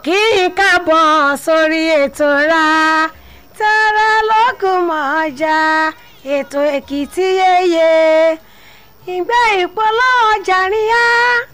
kí n káàbọ̀ sórí ètò ra tẹ́rẹ́ lọ́gùn mọ́jà ètò èkìtì yeye ìgbé ìpolówó ọjà ríyá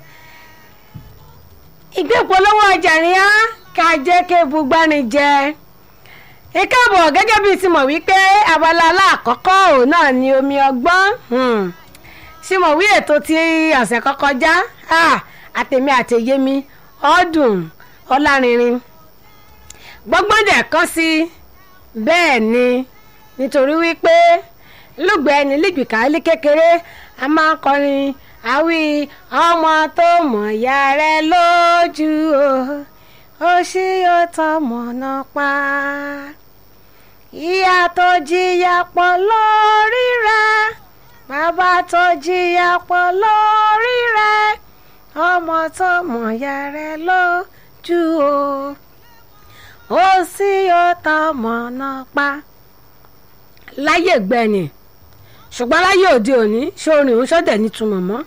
ìgbé ìpolówó ọjà ríyá ká jẹ́ kí ebugbani jẹ ìkáàbọ̀ gẹ́gẹ́ bíi ti mọ̀ wípé abala aláàkọ́kọ́ òun náà ni omi ọgbọ́n ṣé mo wí ètò tí ọ̀sẹ̀ kan kọjá àtẹ̀mí àtẹ̀yẹmí ọdún ọlárinrin gbọ́ngbọ́n dẹ̀ kàn sí bẹ́ẹ̀ ni nítorí wípé lùgbẹ́ ẹni lígbìkà ilé kékeré a máa ń kọrin àwí ọmọ tó mọ̀ ya rẹ lójú o ó ṣí ó tọmọ náà pa ìyá tó jìyà pọ̀ lórí rẹ̀ bàbá tó jìyà pọ̀ lórí rẹ̀ ọmọ tó mọ̀ ya rẹ lójú o ó sì ó tọmọ náà pa láyé gbẹ̀yìn ṣùgbọ́n láyé òde òní ṣé orin òun ṣọ́dẹ̀ nítumọ̀ mọ́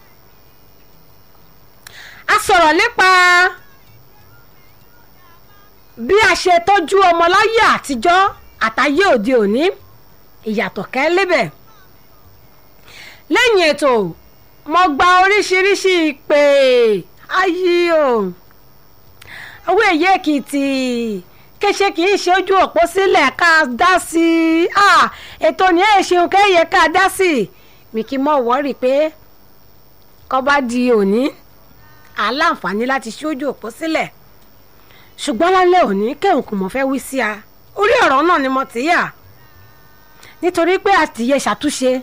a sọ̀rọ̀ nípa bí a ṣe tọ́jú ọmọ láyé àtijọ́ àtayé òde òní ìyàtọ̀ kẹ́lẹ́bẹ̀ lẹ́yìn ètò mo gba oríṣiríṣi ìpè ayé o owó èyí èkìtì kéṣe kì í ṣe ojú òpó sílẹ̀ ká dá sí i ètò ní ẹ̀ ṣeun kéye ká dá sí i mi kì í mọ̀ wọ́rì pé kọ́ bá di òní aláǹfààní láti ṣe ojú òpó sílẹ̀ ṣùgbọ́n lálẹ́ òní kẹ́hùn kò mọ̀ fẹ́ wí sí a orí ọ̀rọ̀ náà ni mo ti yà nítorí pé àtìyẹ ṣàtúnṣe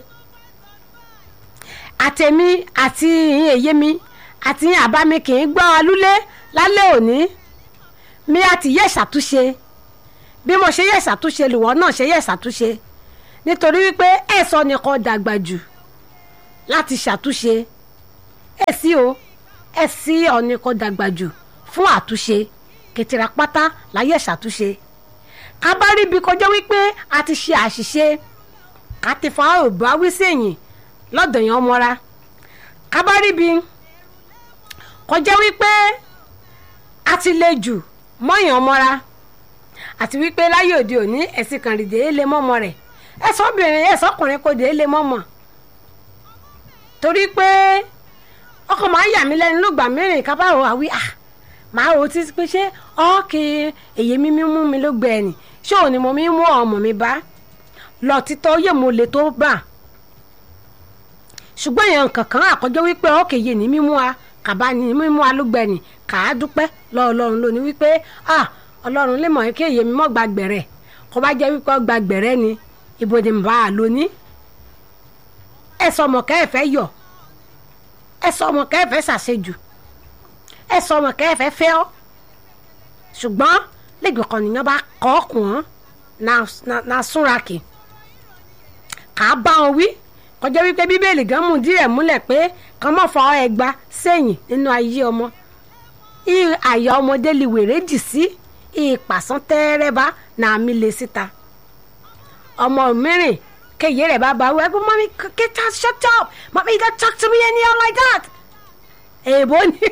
àtẹ̀mí àti ìyìn èyé mi àti ìyìn àbá mi kì í gbọ́ alúlé lálẹ́ òní mi àti yẹ ṣàtúnṣe bí mo ṣe yẹ ṣàtúnṣe lùwọ́ náà ṣe yẹ ṣàtúnṣe nítorí wípé ẹ̀sọ́ nìkan dàgbà jù láti ṣàtúnṣe ẹ̀ sí o ẹ̀ sí ọ̀nìkan dàgbà jù fún àtúnṣe kẹtìrà pátá láyé ṣàtúnṣe ká bá rí ibi kọjá wípé a ti ṣe àṣìṣe ká ti fa òbá wí sẹ́yìn lọ́dọ̀ yẹn ọmọra ká bá rí ibi kọjá wípé a ti le jù mọ́yàn ọmọra àti wípé láyé òde òní ẹ̀sìn kan rìndé lé mọ́mọ rẹ̀ ẹ̀sọ́ obìnrin ẹ̀sọ́ ọkùnrin kò dé lé mọ́mọ torí pé ọkọ̀ máa ń yà mí lẹ́nu ló gbà mẹ́rin ká bá rò wá wí à máa rò títí pé ṣé ọ́ọ̀kì èyí mímí mú mi ló gbẹ ẹ̀nì ṣé òní mo mí mú ọmọ mi bá lọ títọ́ yé mo lè tó bà ṣùgbọ́n èèyàn kankan àkọjọ́ wípé ọ́ọ̀kì yé ní mímú wa kàbá ní mímú wa ló gbẹ ẹ̀nì kà á dúpẹ́ lọ ọlọ́run lónìí wípé ah ọlọ́run lè mọ̀ kí èyí mi mọ̀ gba gbẹ̀rẹ̀ kó bá jẹ́ wípé gba gbẹ̀rẹ̀ ni ibo ni mo bá a lóní. ẹ sọ ọmọ kẹ́ ẹ fẹ́ yọ ẹ sọ ọmọ kẹ́ ẹ fẹ́ ṣàṣejù ẹ sọ ọmọ kẹ́ ẹ fẹ́ fẹ́ ọ́ ṣùgbọ́n lẹ́gbẹ̀ẹ́ kan nìyẹn bá kọ́ ọkùnrin na súnra kì kà á bá wọn wí kọjá wípé bíbélì gan mú díẹ̀ múlẹ̀ pé kàn mọ́ fọ ẹgba sẹ́yìn nínú ayé ọmọ àyà ọmọdé lè wèrè dì sí ìpàsán tẹ́rẹ́bá náà mi lè síta ọmọ mìíràn kéye rẹ̀ bá bá wẹ́ pé mọ́mí get out shut up mọ́mí you don't talk to me anyhow like that èèbó ni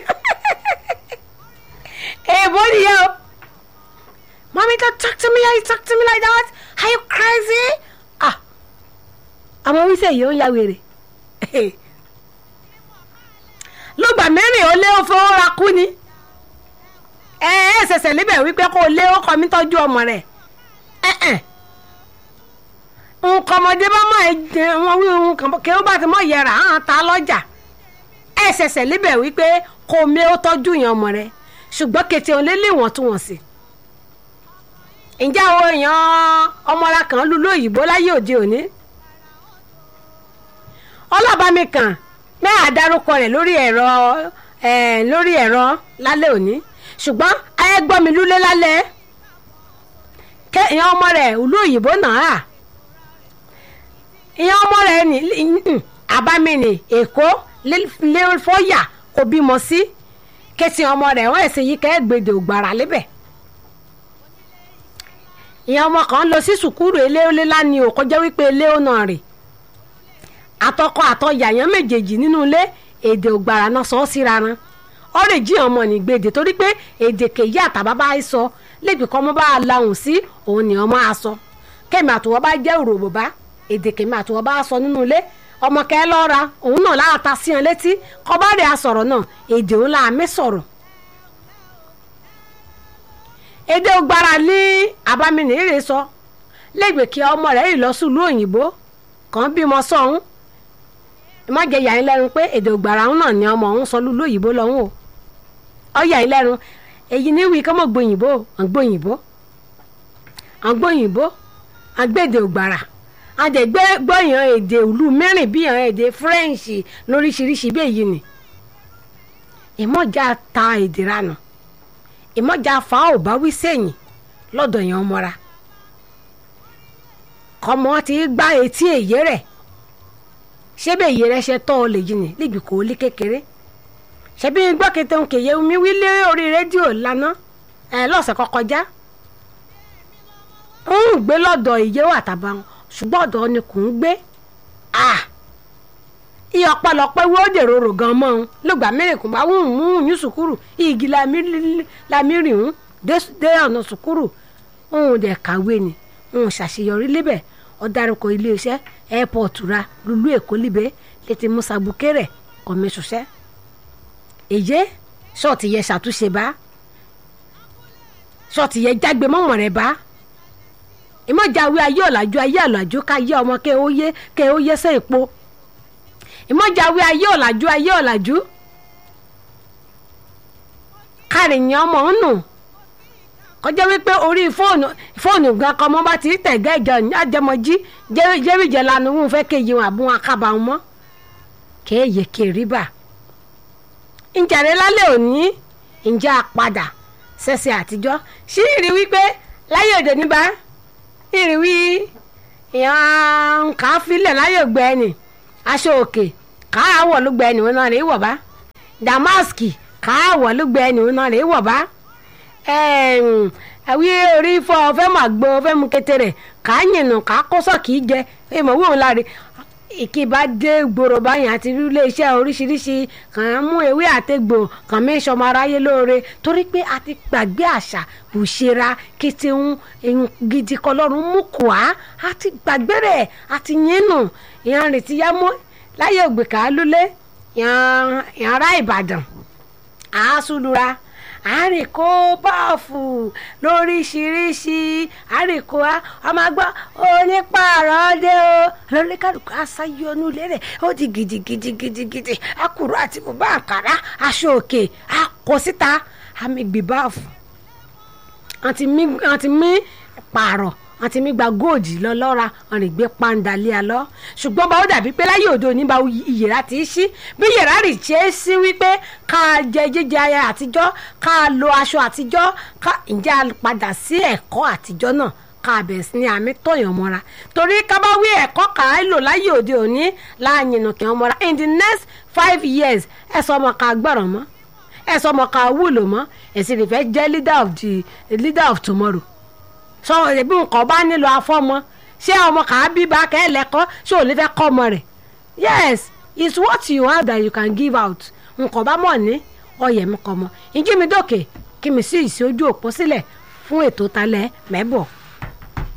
èèbó ni yẹ o mọ́mí don't talk to me how you talk to me like that are you crazy ah ọmọ wíṣẹ́ yìí ó ń ya wèrè lọ́gbà mẹ́rin ó lé ó fowó ra kú ni ẹ ẹ ṣẹ̀ṣẹ̀ níbẹ̀ wípé kó o lé ọkọ mi tọ́jú ọmọ rẹ̀ nǹkan ọmọdé bá mọ̀ ẹ jẹ wọn wí nǹkan kí ó bá ti mọ̀ yẹra hàn ta lọ́jà ẹ ṣẹ̀ṣẹ̀ níbẹ̀ wípé kó o mi ó tọ́jú yẹn ọmọ rẹ̀ ṣùgbọ́n kété òun lé lé wọ́n tún wọ́n sí. ǹjẹ́ àwọn èèyàn ọmọra kan lu lóyìnbó láyé òde òní ọlọ́bàmí kan mẹ́à dárúkọ rẹ̀ lórí ẹ̀rọ lórí ẹ̀rọ lálẹ́ òní ṣùgbọ́n ayé gbọ́ mi lúlé lálẹ́ kẹ́ ìyẹn ọmọ rẹ̀ ìlú òyìnbó náà ìyẹn ọmọ rẹ̀ ní àbámi ní èkó lẹ́fọ́yà kò bímọ sí kẹ́sì ọmọ rẹ̀ wọ́n ẹ̀sìn yìí kẹ́ gbèdè ògbàrà lébẹ̀ ìyẹn ọmọ kan lọ sí sùkúrù eléolé lánìí ò kọjá wípé eléo náà rè àtọkọ àtọyà yẹn méjèèjì nínú ilé èdè ògbàrà náà sọ ọ́ síra ran ọ̀rẹ́ jí ọmọ ní gbèdè torí pé èdè kèyí àtàbá bá sọ lẹ́bi kọ́ ọmọ bá lahùn sí òun ni ọmọ á sọ kẹ́mi àtọwọ́ bá jẹ́ òrò bòbá èdè kẹ́mi àtọwọ́ bá sọ nínú ilé ọmọ kẹ́ lọ́ra òun náà láàta sí ọ létí kọ́ bá rẹ̀ asọ̀rọ̀ náà èdè òun là mí sọ̀rọ̀ èdè ògbára ní abamini rè sọ lẹ́gbẹ̀ẹ́ kí ọmọ rẹ̀ yìí lọ sùlú òyìnbó kàn bímọ sọ̀hún má jẹ yà ń lẹ́nu pé èdè ògbàrà ń náà ni ọmọ òun sọ lúlú òyìnbó lọ́hún o ọ yà ń lẹ́nu èyí ní wí kọ́mọ̀ gbòyìnbó à ń gbòyìnbó à ń gbòyìnbó à ń gbèdè ògbàrà à ń dẹ̀ gbọ́yàn èdè ìlú mẹ́rin bí yàn èdè French lóríṣiríṣi bí èyí ni ìmọ̀já ta èdè ranà ìmọ̀já fa ò bá wí sẹ́yìn lọ́dọ̀ yẹn ọmọra kọ́mọ ti gbá etí èyí rẹ̀ ṣé bẹ́ẹ̀ yẹ rẹ ṣe tọ́ ọ lè jìnnì níbi kò lé kékeré ṣebí gbọ́kété ń kéye omi wílé orí rédíò lánàá ẹ lọ́sẹ̀ kọkọjá ń gbé lọ́dọ̀ ìyẹ́wò àtàbà wọn ṣùgbọ́n ọ̀dọ̀ ni kò ń gbé iye ọ̀pọ̀lọpọ̀ wo dèrò rò gan mọ́ ọ́n lọ́gbà mẹ́rìnkùn bá wùn mú yín sùkúrù igi lamírì ń dé ọ̀nà sùkúrù òun dẹ̀ kàwé ni òun ṣàṣeyọrí lébẹ̀ ó dárúkọ iléeṣẹ́ airport ra lulú èkó líbẹ̀ létí musa bukere kọ̀mẹ́sọ̀ṣẹ́ èyí ṣọ́ọ̀tì yẹ ṣàtúnṣe bá ṣọ́ọ̀tì yẹ jágbe mọ́mọ́ rẹ̀ bá ìmọ̀jáwé ayé ọ̀làjú ayé ọ̀làjú ká yé ọmọ kẹ́ ó yé kẹ́ ó yé sẹ́ èpo ìmọ̀jáwé ayé ọ̀làjú ayé ọ̀làjú kárìyàn ọmọ ń nù kọjá wípé orí fóònù fóònù gan kan mọ́ bá ti tẹ̀gẹ́ ìjọ àjẹmọ́jí jẹ́rìjẹ́ lanu wọn fẹ́ kéye wọn àbúwọn akábà wọn mọ́ kéèyè kéré bà ǹjẹ̀rẹ̀ lálẹ́ òní ǹjẹ́ àpadà ṣẹ̀ṣẹ̀ àtijọ́ sí ìrì wípé láyé òde níbà ìrì wí ìyàn kà á filẹ̀ láyé ògbẹ́ ẹni aṣọ òkè kà á wọ̀ ló gbẹ ẹni wọn náà rèé wọ̀ bá damaski kà á wọ̀ ló gbẹ ẹni wọn náà rèé wọ̀ bá àwí orí fọ ọfẹ mà gbọ ọfẹ mu kékeré kà á yìnbọn kà á kọsọ kì í jẹ ẹ mọ wíwọn láre ìkìbá dé gbòòrò báyìí àti ilé iṣẹ́ oríṣiríṣi kàn án mú ewé àtẹgbò kàn mí sọmọ aráyé lóore torí pé a ti gbàgbé àṣà òṣèrà kété ń gidi kọlọ́run mú kù á a ti gbàgbé rẹ̀ a ti yín nù ìyàn rètí yá mọ́ láyé ògbèkà lólé ìyàn ará Ìbàdàn àásùlùra àríkó báàfù lóríṣiríṣi àríkó ọmọ gbọ́ onípààrọ̀ dé o lórí kálukú aṣáyọnú lérè ó di gidigidigidigidi akùrọ̀ àti bùbá àǹkárá aṣọ òkè akọ síta àmì gbé báàfù àti mí pààrọ̀ àti mi gba góòdì lọ lọ́ra wọn lè gbé pàǹdà lé a lọ ṣùgbọ́n bá ó dàbí pé láyé òde òní bá ìyèrà ti ṣí bí ìyèrà rì ṣe é sí wípé ká jẹ jíjẹ ayé àtijọ́ ká lo aṣọ àtijọ́ ká ǹjẹ́ a padà sí ẹ̀kọ́ àtijọ́ náà ká bẹ̀rẹ̀ sí ní àmì tọ̀yàn mọ́ra torí ká bá wí ẹ̀kọ́ ká lò láyé òde òní láàyìnà kí wọ́n mọ́ra in the next five years ẹ̀ sọ ọmọ ká gbọ́rọ̀ mọ́ ẹ̀ sọ ọmọ ká wúlò mọ́ ẹ̀ sì lè fẹ́ jẹ́ leader of the leader of tomorrow sọ ẹbí nǹkan bá nílò afọmọ ṣé ọmọ kà á bí bá kẹ́ ẹ lẹ́kọ́ ṣé ò ní fẹ́ kọ́ ọmọ rẹ̀ yes it's what you have that you can give out nǹkan bá mọ̀ ní ọyẹ̀ mi kọ́ mọ́ ìjí mi dókè kí mi sí ìsí ojú òpó sílẹ̀ fún ètò talẹ̀ mẹ́bọ̀.